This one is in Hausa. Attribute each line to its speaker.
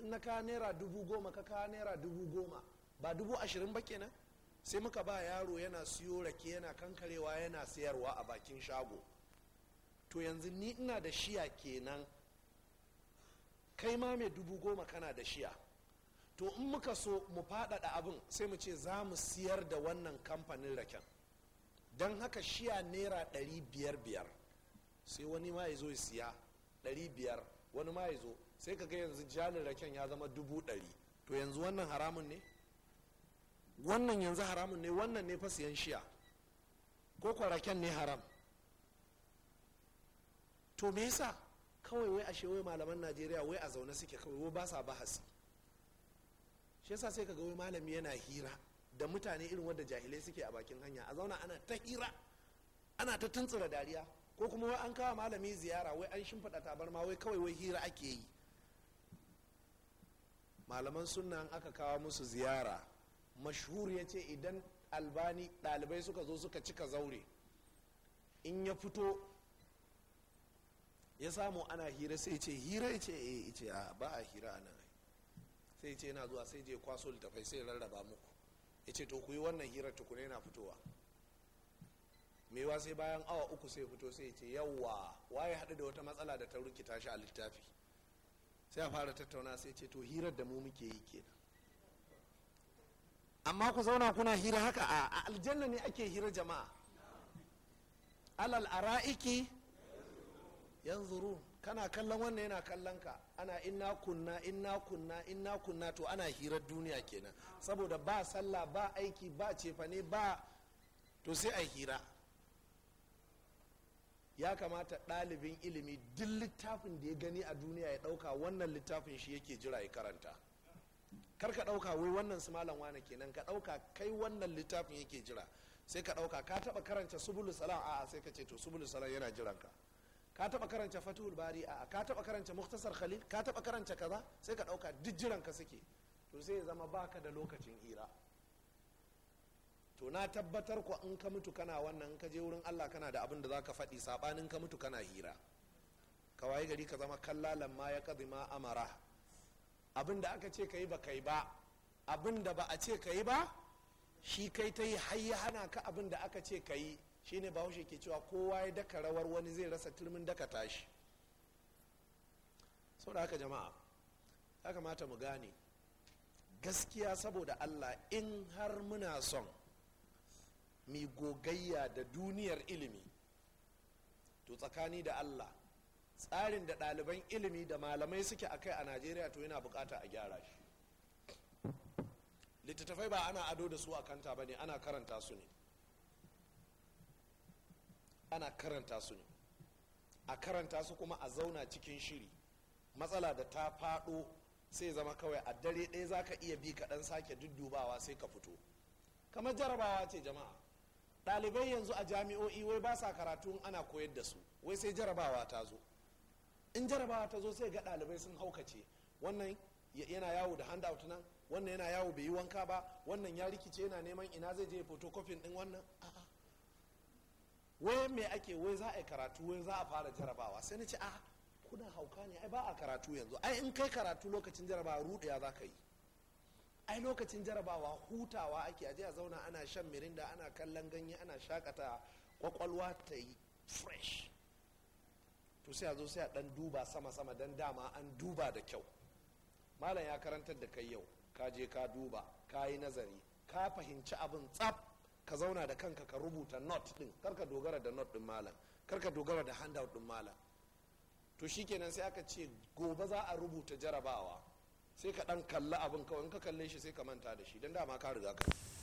Speaker 1: in na kawo naira dubu goma ka kawo naira dubu goma ba dubu ashirin ba kenan sai muka ba yaro yana siyo rake yana kankarewa yana sayarwa a bakin shago to yanzu ni ina da shiya kenan kai ma mai dubu goma kana da shiya to in muka so mu faɗaɗa abin sai mu ce za mu siyar da wannan kamfanin raken don haka shiya naira ɗari biyar biyar sai wani ma ya zo ya siya ɗari biyar wani ma ya zo sai ka ga yanzu jalin raken ya zama dubu ɗari to yanzu wannan haramun ne wannan yanzu haramun ne wannan ne fa siyan shiya ko kwa raken ne haram to me yasa kawai wai ashe wai malaman najeriya wai a zaune suke kawai wai ba sa bahasi shi yasa sai kaga wai malami yana hira da mutane irin wadda jahilai suke a bakin hanya a zauna ana ta hira ana ta tuntsura dariya ko kuma wai an kawo malami ziyara wai an shimfiɗa tabarma wai kawai wai hira ake yi malaman sunna aka kawo musu ziyara mashhur ya ce idan albani ɗalibai suka zo suka cika zaure in ya fito ya samu ana hira sai ce hira ya ce eh ce a ba a hira a nan sai ce yana zuwa sai je kwaso littafai sai rarraba muku ya ce to ku yi wannan hirar tukuna yana fitowa mewa sai bayan awa uku sai fito sai ce yawwa waye haɗu da wata matsala da ta rikita shi a littafi sai a fara tattauna sai ce to hirar da mu muke yi kenan amma ku zauna kuna hira haka a aljanna ne ake hira jama'a alal ara'iki yanzuru kana kallon wannan yana kallon ka ana inna kunna inna kunna inna kunna to ana hirar duniya kenan saboda ba sallah ba aiki ba cefane ba to sai a hira ya kamata ɗalibin ilimi duk littafin da ya gani a duniya ya ɗauka wannan littafin shi yake jira ya karanta kar ka ɗauka wai wannan su malam wane kenan ka ɗauka kai wannan littafin yake jira sai ka ɗauka ka taɓa karanta subulu salam a'a sai ka ce to subulu salam yana jiran ka ka taɓa karanta fatihul bari a'a ka taɓa karanta muktasar khalil ka taɓa karanta kaza sai ka ɗauka duk jiran ka suke to sai ya zama baka da lokacin hira to na tabbatar ku in ka mutu kana wannan ka je wurin Allah kana da abin da zaka faɗi sabanin ka mutu kana hira ka waye gari ka zama kallalan ma ya kadima amara abin da aka ce ka yi ba kai ba abin da ba a ce ka yi ba shi kai ta yi har ya hana ka abin da aka ce ka yi shine bahaushe ke cewa kowa ya daka rawar wani zai rasa turmin daka tashi sau da haka jama'a ya kamata mu gane gaskiya saboda allah in har muna son mi gogayya da duniyar ilimi to tsakani da allah tsarin da ɗaliban ilimi da malamai suke a kai a najeriya to yana bukata a gyara shi littattafai ba ana ado da su a kanta ba ne ana karanta su ne ana karanta su ne a karanta su kuma a zauna cikin shiri matsala da ta faɗo sai zama kawai a dare ɗaya za ka iya bi kaɗan sake duddubawa sai ka fito kamar jarabawa ce jama'a ɗalibai yanzu a jami'o'i wai ba sa karatu ana koyar da su wai sai jarabawa ta zo in jarabawa ta zo sai ga ɗalibai sun haukace wannan yana yawo da handout nan wannan yana yawo bai yi wanka ba wannan ya rikice yana neman ina zai je photocopying din wannan a'a wai me ake wai za a yi karatu wai za a fara jarabawa sai na ce a kuna hauka ne ai ba a karatu yanzu ai in kai karatu lokacin jarabawa ruɗaya za ka yi ai lokacin jarabawa hutawa ake aje a zauna ana shan mirinda ana kallon ganye ana shakata kwakwalwa ta yi fresh to sai a zo sai a dan duba sama-sama don dama an duba da kyau malam ya karantar da kai yau ka je ka duba ka yi nazari ka fahimci abin tsaf ka zauna da kanka ka rubuta not din karka dogara da not din malam karka dogara da handout din malam to shikenan sai aka ce gobe za a rubuta jarabawa sai ka dan kalla abin kawai in ka kalle shi sai ka manta da shi don dama ka riga ka